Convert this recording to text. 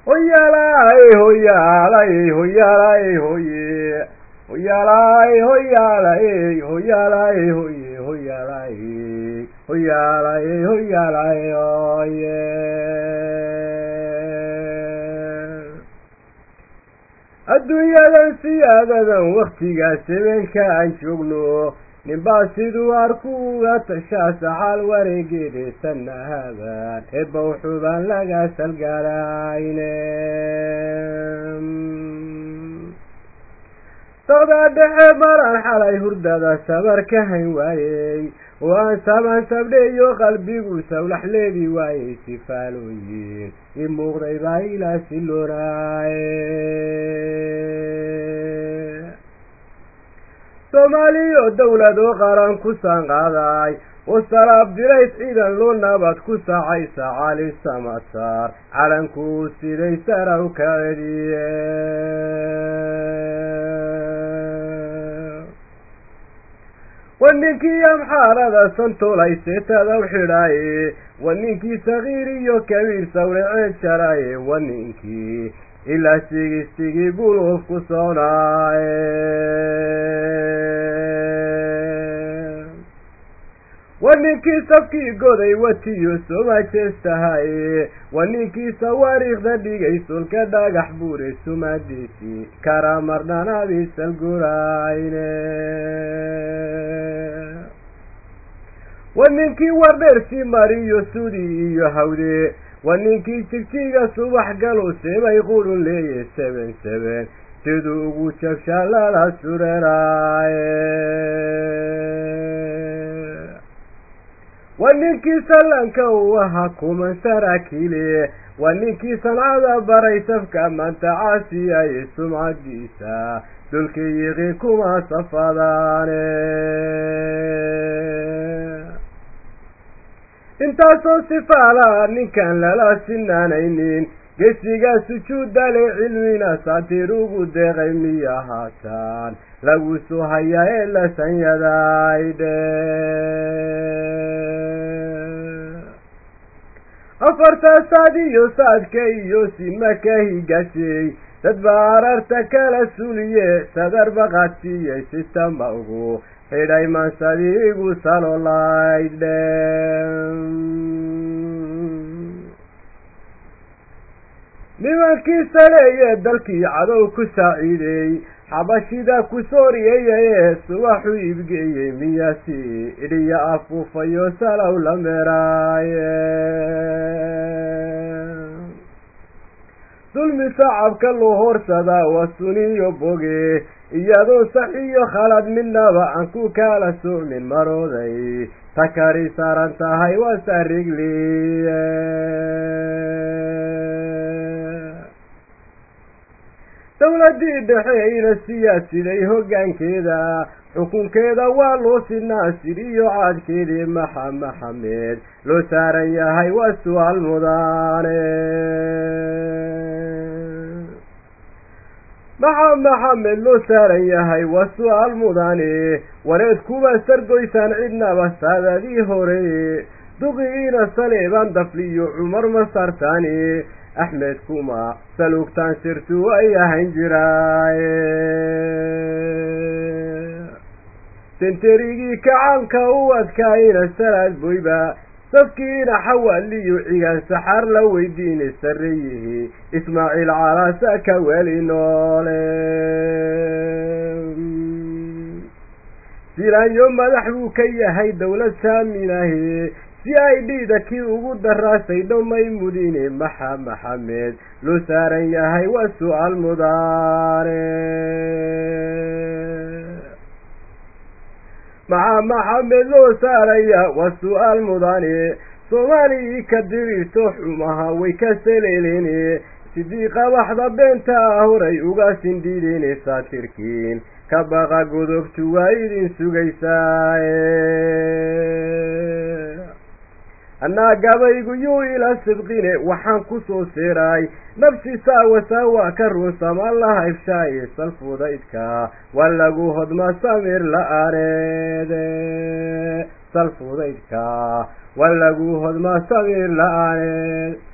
hoyaalay hoyaalay hoyaalay hoye hoyaalay hoyaalay hoyaalay hoye hoyaalay hoyaalay hoyaalay hoye adduunyadan siyaadadan waktigaas habeenka aan joogno ninbaa siduu arku uga tashaa saxaal wareegeede tanahadaan eebba wuxuubaan laga salgaarayne socdaa dhexe maraan xalay hurdada sabar ka hayn waayey oo aan samaan sabdheeyo qalbigu sawlax leedi waayey sifaalooyin i muuqday baa ilaa siloonaaye soomaaliyo dowlad oo qaran ku saanqaaday oo salaab dirays ciidan loo nabad ku saacay sacaali samasaar calankuu siday saraw ka cediye wa ninkii amxaarada santoolay seetada u xidhaaye wa ninkii sakiir iyo kabiir sawraceed jaraaye wa ninkii ilaa sigistigii guluuf ku soconaaye wa ninkii safkii goday watiyo somajeestahaye wa ninkii sawaariikhda dhigay sulka dhagax buure sumaadiisii kara marnanaadii salgurayne wa ninkii wardheersii mariyo sudi iyo hawde wa ninkii jigjiga subax galu sebay qurun leeye seben seben siduu ugu jabshaa lala sureraaye wa ninkii sallanka uu ahaa kuman saraakiile wa ninkii sancada baray safka maanta caasiyaye sumcadiisa dulkii yiqi kuma safadaane intaasoo sifaala ninkaan lala sinaanaynin gesigaa sujuudale cilmina saatiir ugu deeqay miya haataan lagu soo hayaa ee la sanyadaydhe afartaa saad iyo saadka iyo simaka higashay dad baa ararta kala suliye sadar baqadsiiyey sitama ugu xidhay mansadiigu salolaydhe nimankii saleeye dalkii cadow ku saaciideey xabashida ku sooriyeyaye subaxu iibgeeyey miyasi idhiya afuufayo salow la meeraaye dulmi sacabka loo horsadaa waa suniyo boge iyadoo sax iyo khalad midnaba aan ku kala socmin marooday takari saaran tahay waa sarigliye dowladii dhexeyna siyaasiday hoggaankeeda xukunkeeda waa loo sinaasir iyo caadkeedii maxa maxamed loo saaran yahay waa su-aal mudaane maxa maxamed loo saaran yahay waa su-aal mudane wareed kuwa sargoysaan cidnaba saadadii hore duqigiina saleebaan dafliyo cumar ma sartaani axmed kuma saluugtaan sirtu ay ahayn jiraaye senterigii kacaanka u adkaayina salaad boyba safkiina xawaaliyo cigaan saxaar la weydiine sarreyihi ismaaciil calaasa ka weli noole silaanyo madax buu ka yahay dowlad saaminahe si ay dhiida kii ugu daraasay dhomay mudine maxa maxamed loo saaran yahay waa su-aal mudaane maxa maxamed loo saaraya waa su-aal mudane soomaalii ka diriirto xumaha way ka saleelene sidii qabaxda beenta ah horay uga sindhiidene saatirkiin ka baqa godobtu waa idin sugaysaaye annaa gabaygu yuu ila sidqine waxaan ku soo seeray nafsi saawa saawa ka ruunsama la haybshaaye salfudaydka waa lagu hodma samir la-aaneede salfudaydka waa lagu hodma samir la-aaneed